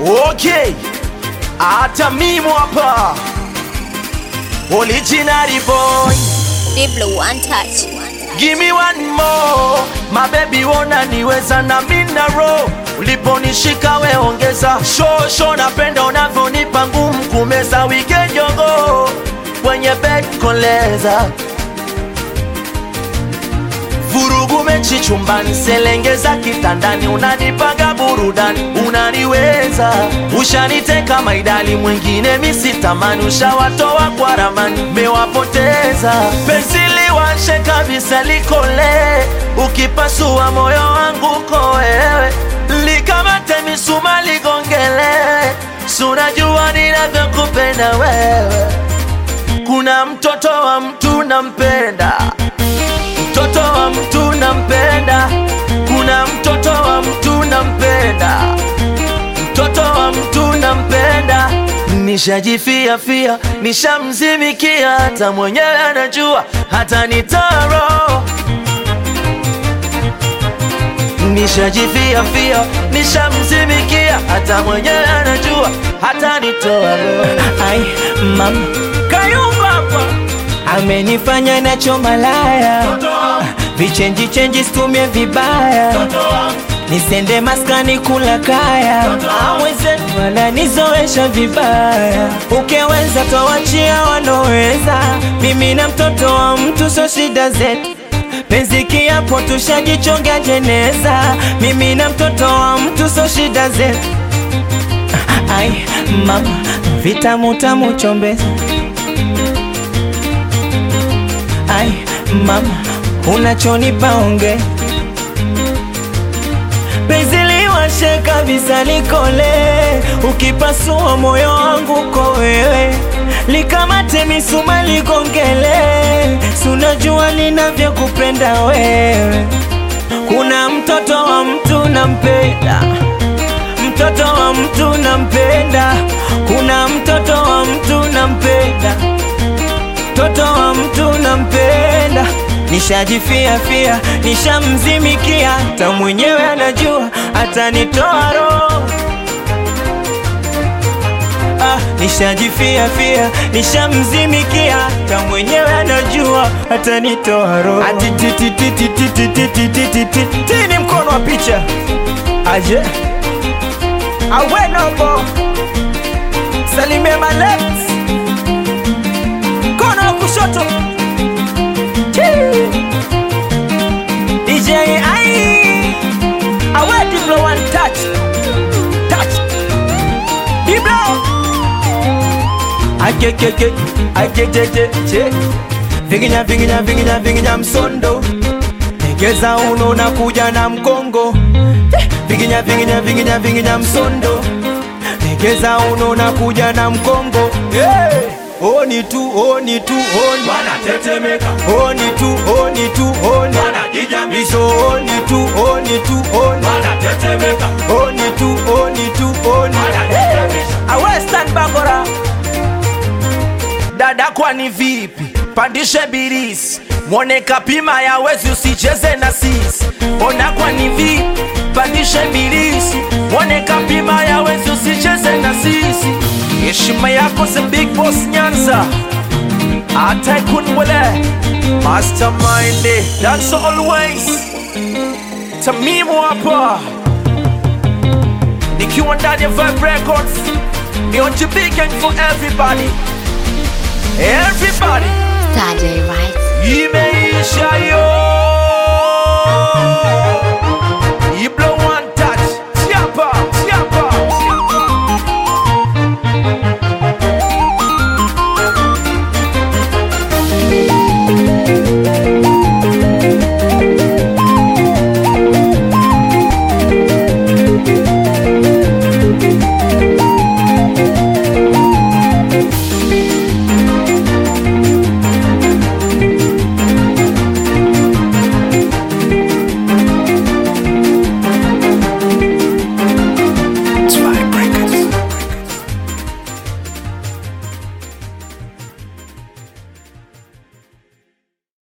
Okay, hata mimi hapa original boy, Diblo one touch. give me one more my baby, wona niweza na mina roho uliponishika we ongeza shosho, napenda unavyonipa ngumu kumeza weekend jongo kwenye bed koleza vurugu mechi chumbani, selengeza kitandani, unanipanga burudani, unaniweza ushaniteka maidali, mwingine misitamani, ushawatoa kwa ramani, mewapoteza penzi liwashe kabisa, likole ukipasua moyo wangu ko wewe, likamate misuma ligongele, sunajua ninavyokupenda wewe, kuna mtoto wa mtu nampenda mtoto wa mtu nampenda, kuna mtoto wa mtu nampenda, mtoto wa mtu nampenda. Nishajifia fia, nishamzimikia, hata mwenyewe anajua, hata nitaro Nishajifia fia, nishamzimikia, hata mwenyewe anajua, hata nitoa roho. Ai, mama Kayumba hapa amenifanya nacho malaya, vichenji chenji situmie vibaya, nisende maskani kula kaya, awezenu wananizoesha vibaya, ukiweza tawachia wanoweza, mimi na mtoto wa mtu so shida zetu penzi kiapo tushajichonga jeneza, mimi na mtoto wa mtu so shida zetu Ai, mama vitamu tamu chombeza Ai, mama unachonipa onge penzi liwashe kabisa likole, ukipasua moyo wangu ko wewe, likamate misuma ligongele, sunajua ninavyokupenda wewe, kuna mtoto wa mtu nampenda mtoto wa mtu nampenda, kuna mtoto wa mtu nampenda, mtoto wa mtu nampenda. Nishajifia fia, nishamzimikia, hata mwenyewe anajua, atanitoa roho. Ah, nishajifia fia, nishamzimikia, hata mwenyewe anajua, atanitoa roho. Ati ti ti ti ti ti ti ti ti ti ti ti ti ni mkono wa picha aje awenobo salimia malet kono wa kushoto Chii. DJ ai awe Diblo one touch touch Diblo akekeke akejejeje vinginya vinginya vinginya vinginya msondo Egeza uno na kuja na mkongo Eh, Vinginya vinginya vinginya vinginya msondo Egeza uno na kuja na mkongo hey! Oni tu oni tu oni wanatetemeka Oni tu oni tu oni wanajijamisha Iso oni tu oni tu oni wanatetemeka Oni tu oni tu oni wanajijamisha Awe stand bakora dada kwani vipi pandishe birisi mwone kapima ya wezi usicheze na sisi ona kwani vipi pandishe birisi mwone kapima ya wezi usicheze na sisi heshima yako the big boss nyanza hata kunwele mastermind that's always tamimu hapa nikiwa ndani ya Vibe Records ni on big and for everybody Everybody, Saturday, right? you may